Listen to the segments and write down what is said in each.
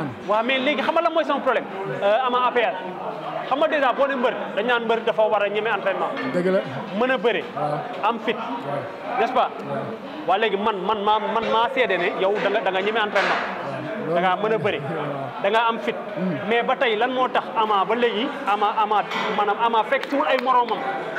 waaw mais léegi xam nga lan mooy sama problème ama APR xam nga dèjà boo ne mbër dañ naan mbër dafa war a ñeme entraînement dëgg la mën a bëre am fit n'est-ce pas waa léegi man man maa man maa seede ne yow da nga da nga ñeme entraînement da ngaa mën a bëre da ngaa am fit mais ba tey lan moo tax ama ba léegi ama ama maanaam ama fekk suul ay moromam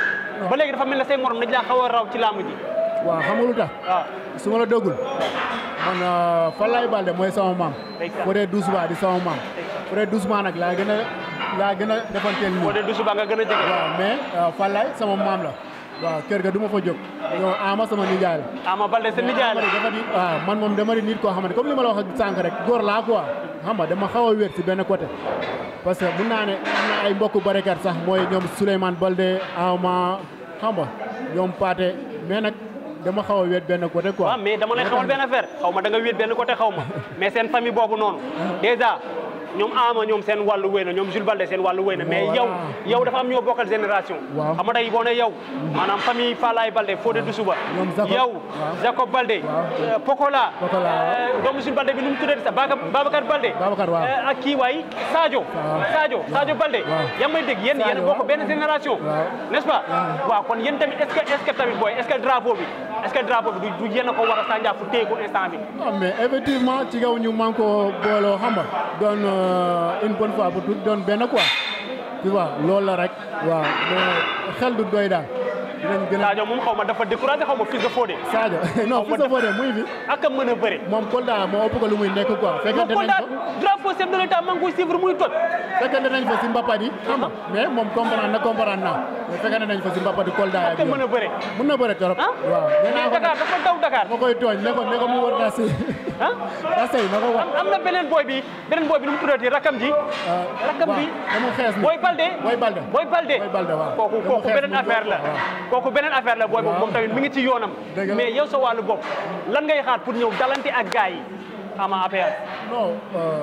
ba léegi dafa mel ne say morom dañ laa xaw a raw ci làmb ji waaw xam nga lu tax waaw su ma la dëggul man Falaye Balde mooy sama maam Ndeysaan. Fodé Doucement di sama maam Fodé Doucement nag laa gën a laa gën a defanteel nii boo dee du suba nga gën a jege waaw mais Falaye sama maam la waaw kër ga du ma fa jóg yow ama sama nijaay la ama balde sa nijaay la mais dafa di waaw man moom dama di nit koo xamante comme li ma la wax ak sànq rek góor laa quoi xam nga dama xaw a wér si benn côté parce que mun naa ne am na ay mbokku barikat sax mooy ñoom Souleymane Balde ama xam nga ñoom Paate mais nag dama xaw a wéet benn côté quoi waaw mais dama lay xamal benn affaire xaw ma da nga wéet benn côté xaw ma mais seen famille boobu noonu déjà ñoom ama ñoom seen wàllu wéy na ñoom Jules Balde seen wàllu wéy na mais yow yow dafa am ñoo bokkal génération Waaw. xam nga tey boo ne yow maanaam famille Falaye Balde Fodé Doussouba Ñoom Jacob. yow Waaw. Jacob Balde Waaw. euh, Pokola Pokola, waaw. euh, doomu Jules Balde bi nu mu tuddati sax Baka- Babacar Balde Babacar, waaw. Euh, ak kii waay Sadio Waaw. Sadio Sadio Balde Waaw. yaa ngi may dégg yéen yéen a Sadio, bokk waaw. benn génération Waaw. n'est-ce pas Waaw. waaw kon yéen tamit est-ce que est-ce que tamit booy est-ce que drapeau bi est-ce que drapeau bi du du yéen a ko war a sànjaafu téye ko instant bi ah mais effectivement ci kaw ñu man ko booloo xam nga doon euh, une bonne fois bu tout doon benn quoi tu vois loolu la rek waaw mais xel du doy daal dinañ gën a Sadio moom xaw ma dafa découragé xaw ma fils de Fodé Sadio non Xaw ma fi sa Fodé muy fi ak a mën a bëre moom Kolda moo ëpp ko lu muy nekk quoi moom fekkante kon nañ daal ko drapeau chef de l'état maa ngi koy suivre muy toj fekkante nañ fa si mbapat yi xam nga mais moom comprendre na comprendre naa mais fekkante nañ fa si mbapat yi Kolda ak a mën a bëre mun na bëre trop ah waaw nee naa mais ko Dakar dafa daw Dakar ma koy tooñ ne ko ne ko mu war naa si ah daa sey na ko wax am na beneen boy bi beneen boy bi nu mu tuddati rakam ji rakam bi dama xees ni Boy Balde Boy Balde Boy Balde Boy Balde waaw kooku Dama kooku xees beneen mu affaire la waaw. kooku beneen affaire la booy boobu moom tamit mi ngi ci yoonam Dëgg la. mais yow sa wàllu bopp lan ngay xaar pour ñëw dalante ak gars yi ama APR non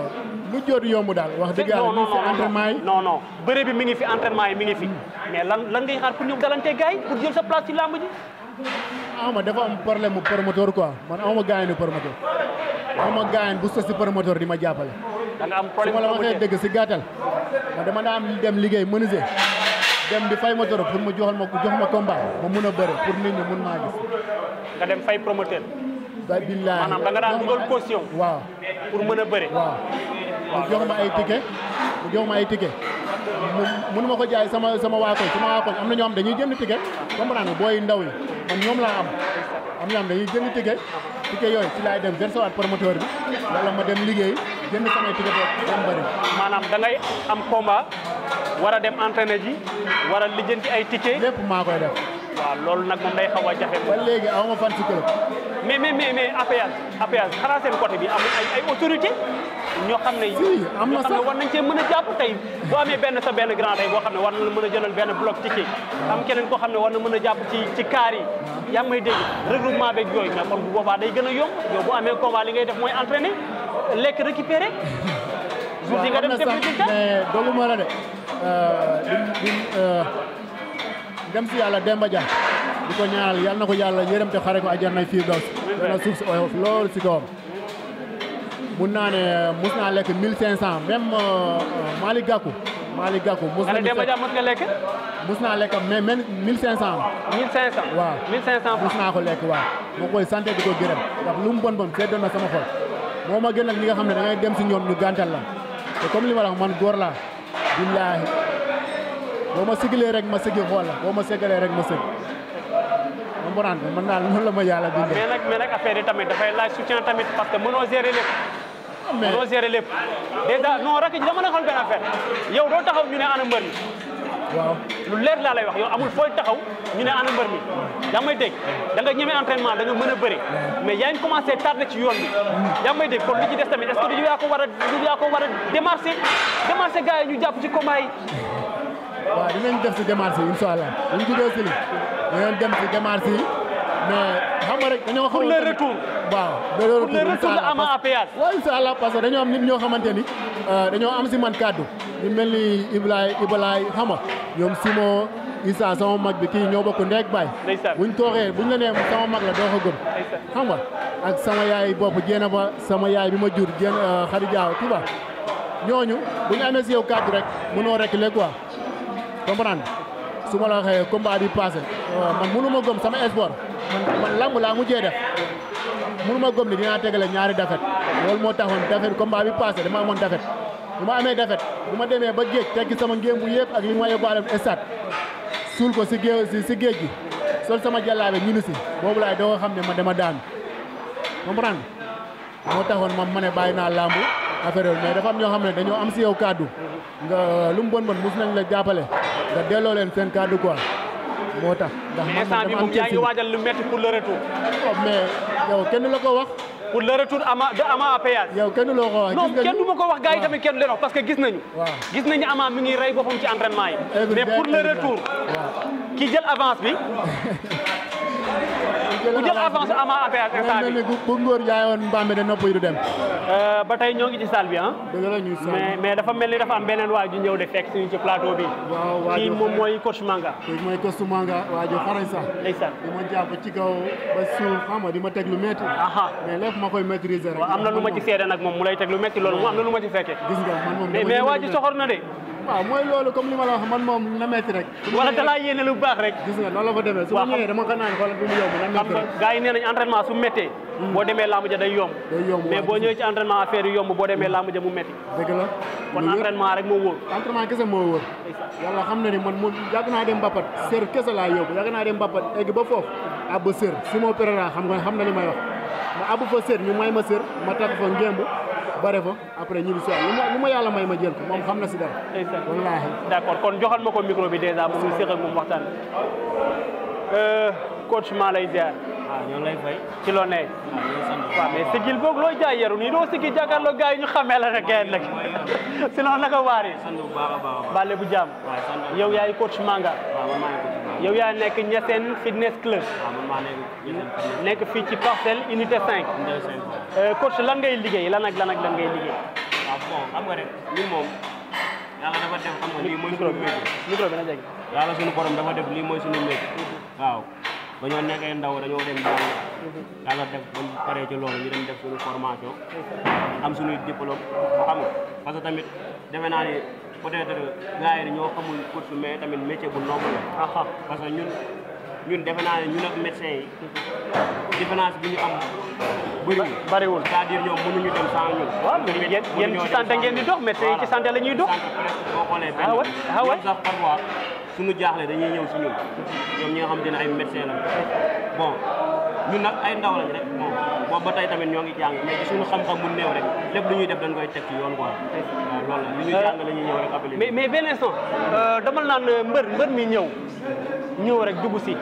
mu joodu yomb daal wax dëgg yàlla ñu si entraînement yi non non bëre bi mi ngi fi entraînement yi mi ngi fi mais lan lan ngay xaar pour ñëw dalante gars yi pour jël sa place ci làmb ji ama dafa am problème mu promoteur quoi man amuma gaañu promoteur amuma gaañu bu sos si promoteur di ma jàppale da nga am su problème ma la waxee promoteur. dëgg si gàttal man dama daa am dem liggéey menuisier dem di fay ma toro pour mu joxal ma jox ma combat ma mun a bëre pour nit ñi mun maa gis nga dem fay promoteur ba billaahi maanaam da nga daan jox ma dugal ay- caution waaw pour mën a bëre waaw mu jox ma ay ticket mu jox ma ay ticket mu mënu ma ko jaay sama sama waa koñ sama waa koñ am na ñoo xam dañuy jënd ticket comprendre nga booy ndaw yi man ñoom laa am am ñoo xam dañuy jënd ticket ticket yooyu ci laay dem versé waat promoteur bi wala ma dem liggéey jënd samay ticket boobu dem bëri maanaam da ngay am combat war a dem entraîner ji war a lijjanti ay ticket lépp maa koy def waaw loolu nag moom day xaw a jafe ba léegi aw ma fan si club mais mais mais mais APS APS xanaa seen côté bi amul ay ay autorité ñoo xam ne Si, am na ñoo xam ne sax. war nañ cee mën a jàpp tey boo amee benn sa benn grand tey boo xam ne war na la mën a jëlal benn bloc ticket am keneen koo xam ne war na mën a jàpp ci ci kaar yi yaa ngi may dégg regroupement beeg yooyu mais kon bu boobaa day gën a yomb yow bu amee combat li ngay def mooy entraîner lekk récupérer jour yi nga dem am na def sax résultat mais doguma la de dim dim dem si yàlla Demba Dia di ko ñaanal yal na ko yàlla yërëm te xare ko àjjana fii daws dana suuf si oyof loolu si kawam mun naa ne mus naa lekk mille cinq cent même Malick Gakou Malick Gakou mus nga ne nañu Demba fekk Dia mos nga lekk mus naa lekk mais même mille cinq cent 1500 waaw 1500 mus naa ko lekk waaw moo koy sant di ko gërëm ndax lu mu bon bon seddoon na sama xol moo ma gënal ñi nga xam ne da ngay dem si ñoom ñu gàntal la te comme li ma la wax man góor laa billaahi boo ma sigilee rek ma sigi xool la boo ma ségalee rek ma sëg ma mboraan man daal noonu la ma yàlla bindee mais nag mais nag affaire yi tamit dafay laaj soutien tamit parce que mënoo gérer lépp mais mënoo gérer lépp déjà non rek dama la xool benn affaire yow doo taxaw ñu ne ana mbër mi waaw lu leer laa lay wax yow amul fooy taxaw ñu ne ana mbër mi yaa ngi may dégg da nga ñeme entraînement da nga mën a bëri mais yaa ngi commencé tardé ci yoon bi yaa ngi may dégg kon li ci des tamit est-ce que du yaa ko war a du yaa ko war a démarché démarché gars yi ñu jàpp ci combat yi waaw dinañ def si démarche yi incha allah buñ jugee si li dinañ dem si démarche yi mais xam nga rek dañoo xaw pour le retour waaw de le pour retour le retour de incha allah. Ama à péage waaw incha allah parce que dañoo am nit ñoo xamante ni euh, dañoo am si man kàddu ñu mel ni Iblaay Iblaay xam nga ñoom Simo Issa sama mag bi kii ñoo bokk ndeeg baay Ndeysaan. buñ toogee buñ la nee sama mag la doo ko gëm Ndeysaan. xam nga ak sama yaay bopp jéena ba sama yaay bi ma jur jéen Xadi Jaaw tu vois ñooñu bu ñu amee si yow kàddu rek mënoo reculer quoi comprendre su ma la waxee combat bi passé man mënu ma gëm sama sport man man lamb laa mujjee def mënu ma gëm ni dinaa tegale ñaari defet loolu moo taxoon defet combat bi passé dama amoon defet bu ma amee defet bu ma demee ba géej tekki sama ngéem bu yëpp ak li ma yóbbaale stade suul ko si géej si géej gi sol sama jàllaabe ñibbi si boobu laay doo xam ne ma dama daan comprendre moo taxoon moom ma ne bàyyi naa lamb affaire yooyu mais dafa am ñoo xam ne dañoo am si yow kaddu nga lu mu bon bon mus nañ la jàppale nga delloo leen seen kaddu quoi moo tax. ndax man instant bi dama am moom yaa ngi cër si- waajal lu métti pour le retour Oh, mais yow kenn la ko wax pour le retour ama de ama à péage yow kenn loo ko wax. non gis nga kenn du ma ko wax gars yi waaw. tamit kenn du leen wax parce que gis nañu waaw. gis nañu ama mi ngi rey boppam ci entraînement yi Every mais day, pour le every day. retour waaw. ki jël avance bi ku jël avance ama à péage instant mel bi ni bu bu ngóor jaayoon mbaam mi de nopp yi du dem. Euh, ba tey ñoo ngi ci salle bi ah dëgg la ñuy sonn. mais mais dafa mel ni dafa am beneen waa ju ñëw de fekk suñu ci plateau bi waaw waa kii ju moom xarañ. mooy coach Manga kii mooy costume nga waa ju xarañ sax. ndeysaan di ma jàpp ci kaw ba suuf xam nga di ma teg lu métti. aha mais lépp ma koy maîtriser rek. waaw am na lu ma ci seede nag moom mu lay teg lu métti loolu moom am na lu ma ci fekkee gis nga man moom mais dama mais jënd waa lu ji métti. soxor na de waaw mooy loolu comme li ma la wax man moom na métti rek. su ma wala ñëwee- dalaa yéene lu baax rek gis nga noonu la fa demee su ma Waaw, xam- ñëwee dama ko naan xoolal bi mu yomb na xam métti nga rek. gars yi nee nañ entraînement su méttee boo demee lamb ja day yomb day yomb mais waaw, boo gis ñëwee ci entraînement affaire yi yomb boo demee lamb ja mu métti dëgg la. kon lu wér. entraînement rek moo wóor entraînement kese moo wër. yàlla xam na ni man mu yàgg naa dem Mbapat sër kese laa yóbbu yàgg naa dem Mbapat egg ba foofu abba sër si moo péréra xam nga xam na li may wax ma abbu fa sër ñu may ma sër ma takk fa ngémb bare fa après ñibbi si waat lu ma lu ma yàlla may ma jël ko moom xam na si dara ndeysaan wallaahi d'accord kon joxal ma ko micro bi dèjà moom ñu séq ak moom waxtaan Euh, coach maa lay ziar waaw ñoo lay fay ci loo ne waaw ñoo sant waaw mais sigil boog looy jaay yaru nii doo sigil jàkkaarloo gars yi ñu xamee la rek kenn nag sinon naka waar yi sant bu baax a baax a baax bàlle bu jàmm waaw sant yow yaay coach Manga waaw man maa nekk ci baax yow yaa nekk Niassène fitness club waaw man maa nekk ci seen fan nekk fii ci parcelle unité 5 ndey seen fan Euh, coach lan ngay liggéey lan ak lan ak lan ngay liggéey waaw bon xam nga rek ñun moom yàlla dafa def xam nga lii mooy micro suñu bi métier micro bi na jege yàlla suñu borom dafa def lii mooy suñu métier waaw ba ñoo nekkee ndaw dañoo dem jàng yàlla def ba ñu paree ci loolu ñu dem def suñu formation am suñuy diplôme xam nga parce que tamit defe naa ni peut-être gars yi ñoo xamul course mais tamit métier bu noble la aha parce que ñun ñun defe naa ne ñun ak médecin yi différence bi ñu am bëriwul bariwul c'est-à-dire ñoom mënuñu dem sans ñun. waaw mais yéen yéen ci santé ngeen di dox médecin yi ci santé la ñuy dox santé presque boo xoolee benn Ah ouais, ah ouais. ñoom sax parfois suñu jaaxle dañuy ñëw si ñun ñoom ñi nga xam te ne ay médecin la bon ñun nag ay ndaw lañ rek bon boobu ba tey tamit ñoo ngi jàng mais ci suñu xam-xam bu néew rek lépp lu ñuy def dañ koy teg ci yoon quoi waaw loolu la lu ñuy jàng la ñuy ñëw rek appelé mais mais benn instant euh, dama naan euh, mbër mbër mi ñëw ñëw rek dugg si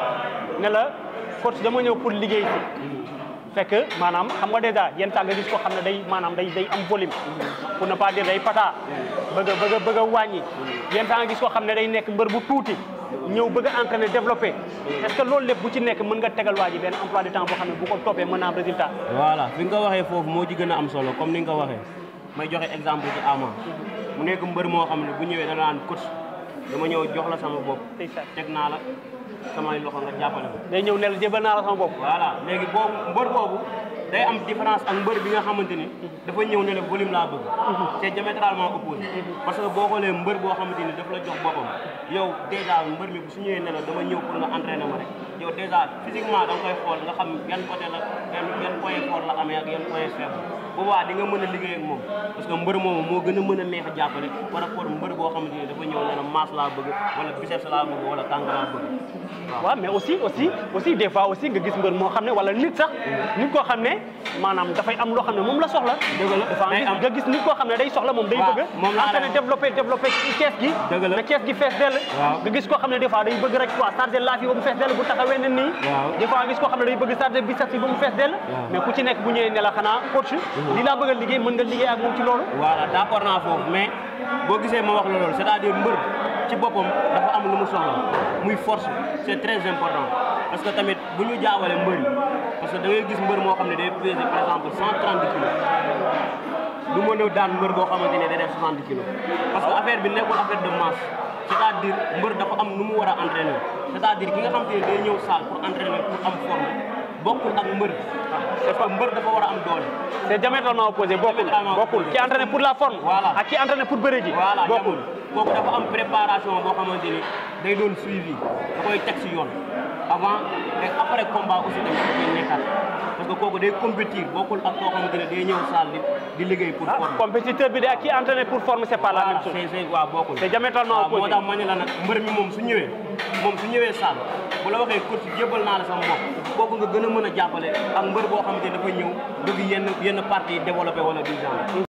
ne la coach dama ñëw pour liggéey si fekk maanaam xam nga dèjà yenn temps nga gis ko xam ne day maanaam day day am volume pour ne pas dire day pata bëgg a bëgg a bëgg a wàññi yenn temps nga gis ko xam ne day nekk mbër bu tuuti ñëw bëgg a entraîner développer est-ce que loolu lépp bu ci nekk mën nga tegal waa ji benn emploi du temps boo xam ne bu ko toppee mën na am résultat voilà fi nga ko waxee foofu moo ci gën a am solo comme ni nga ko waxee may joxe exemple ci Ama mu nekk mbër moo xam ne bu ñëwee dana naan coach dama ñëw jox la sama bopp ndeysaan teg naa la samay loxo nga jàppale ko day ñëw ne la jébal naa la sama bopp voilà léegi boobu mbër boobu day am différence ak mbër bi nga xamante ni dafa ñëw ne la volume laa bëgg c'est diamétralement opposé parce que boo xoolee mbër boo xamante ni daf la jox boppam yow déjà mbër mi bu su ñëwee ne la dama ñëw pour nga entraîner ma rek yow déjà physiquement da nga koy xool nga xam yan côté la yan yan point fort la amee ak yan point faible boobaa di nga mën a liggéey ak moom parce que mbër moomu moo gën a mën a neex a jàppale par rapport mbër boo xamante ni dafa ñëw ne la masse laa bëgg wala biceps laa bëgg wala tànk laa bëgg waaw mais aussi aussi aussi des fois aussi nga gis mbër moo xam ne wala nit sax nit koo xam ne maanaam dafay am loo xam ne moom la soxla Dëgg la. dafa Day am. nga gis nit koo xam ne day soxla moom day Waaw, bëgg moom laa entraîner lay- développer développer kees gi Dëgg la. na kees gi fees dell Waaw. nga gis koo xam ne des fois day bëgg rek quoi charger laaf yi ba mu fees dell bu taxawee ne nii Waaw. des fois nga gis koo xam ne day bëgg charger biceps yi ba mu fees dell Waaw. mais ku ci nekk bu ñëwee ne la xanaa coach li laa bëgg a liggéey mën nga liggéey ak moom ci loolu voilà d'accord naa foofu mais boo gisee ma wax la loolu c'est-à-dire mbër ci boppam dafa am lu mu soxla muy force c'est très important parce que tamit bu ñu jaawale mbër yi parce que da ngay gis mbër moo xam ne day peser par exemple 130 kilos du mën a daan mbër boo xamante ne day def 60 kilos parce que affaire bi nekkul affaire de masse c'est-à-dire mbër dafa am nu mu war a entraîner c'est-à-dire ki nga xamante ne day ñëw salle pour entraîner pour am forme bokkul ak mbër c'est que mbër dafa war a am doole c'est diamétralement opposé bokkul Diamétralement bokkul opposé. ki entraîné pour la forme Voilà. ak ki entraîné pour bëre ji voilà bokkul bokkul kooku dafa am préparation boo xamante ni day doon suivi da koy teg si yoon avant et après combat aussi tamit da koy nekkaat parce que kooku day compétir bokkul ak koo xamante ne day ñëw salle di di liggéey pour ah forme compétiteur bi de ak ki entraîné pour forme c'est pas la même voilà chose c'est c'est waaw bokkul c'est diamétralement waaw moo opposé tax ma ne la nag mbër mi moom su ñëwee moom su ñëwee salle bu la waxee coach jébbal naa la sama bopp kooku nga gën a mën a jàppale ak mbër boo xamante ne dafa ñëw bëgg yenn yenn partie développé wala du genre